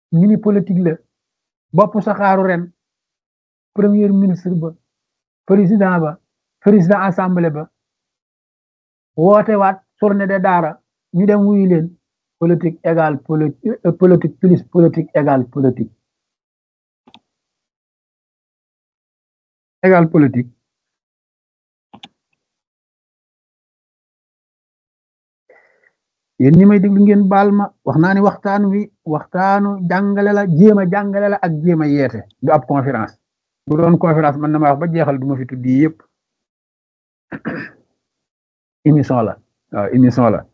ñu ni politique la bopp saxaaru ren premier ministre ba président ba président assemblée ba woote waat journée de daara ñu dem wuyu leen politique égale politique plus politique égale politique égale politique yéen ñi may déglu ngeen baal ma wax naa ni waxtaan wi waxtaanu jàngale la jéem a jàngale la ak jéem a yeete du ab conférence bu doon conférence man na ma wax ba jeexal du ma fi tuddi yëpp émission la waaw émission la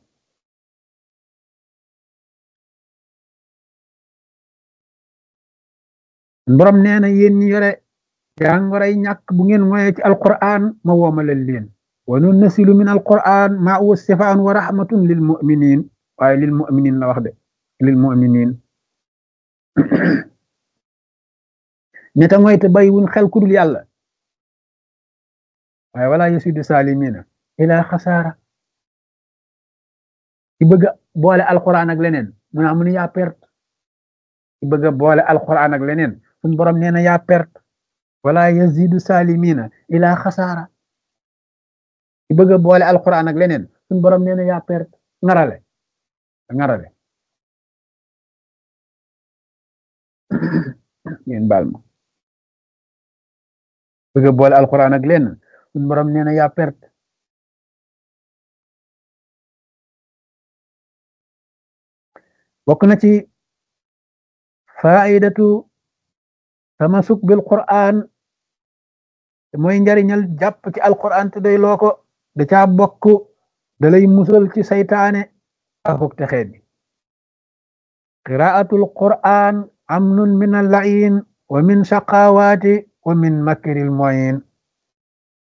borom nee na yéen ñi yore jàngoray ñàkk bu ngeen moye ci alquran ma woomalal leen wa nunnasilu min alquran ma huwa sifaan wa rahmatun lil muminin waaye lil muminin la wax de lil muminin ñeta ngoy te bay wuñ xel kudul yàlla waaye wala yasidu salimina ila xasaara ci bëgg boole alquran ak leneen mu naa mu ne yaa perte ci bëgg boole alquran ak leneen suñ borom nee na yaa perte wala yazidu salimina ila xasaara ci bëgg boole alquran ak leneen suñ borom nee na yaa perte ngarale ngarale ngeen baal ma bëgg boole alquran ak leneen suñ borom nee na yaa perte bokk na ci faidatu tamasuk bil quran mooy njariñal jàpp ci alquran te day loo ko da caa bokk da lay musal ci saytaane akuk texee bi qiraatul quran amnun min allain wa min shaqawaati wa min makril moyin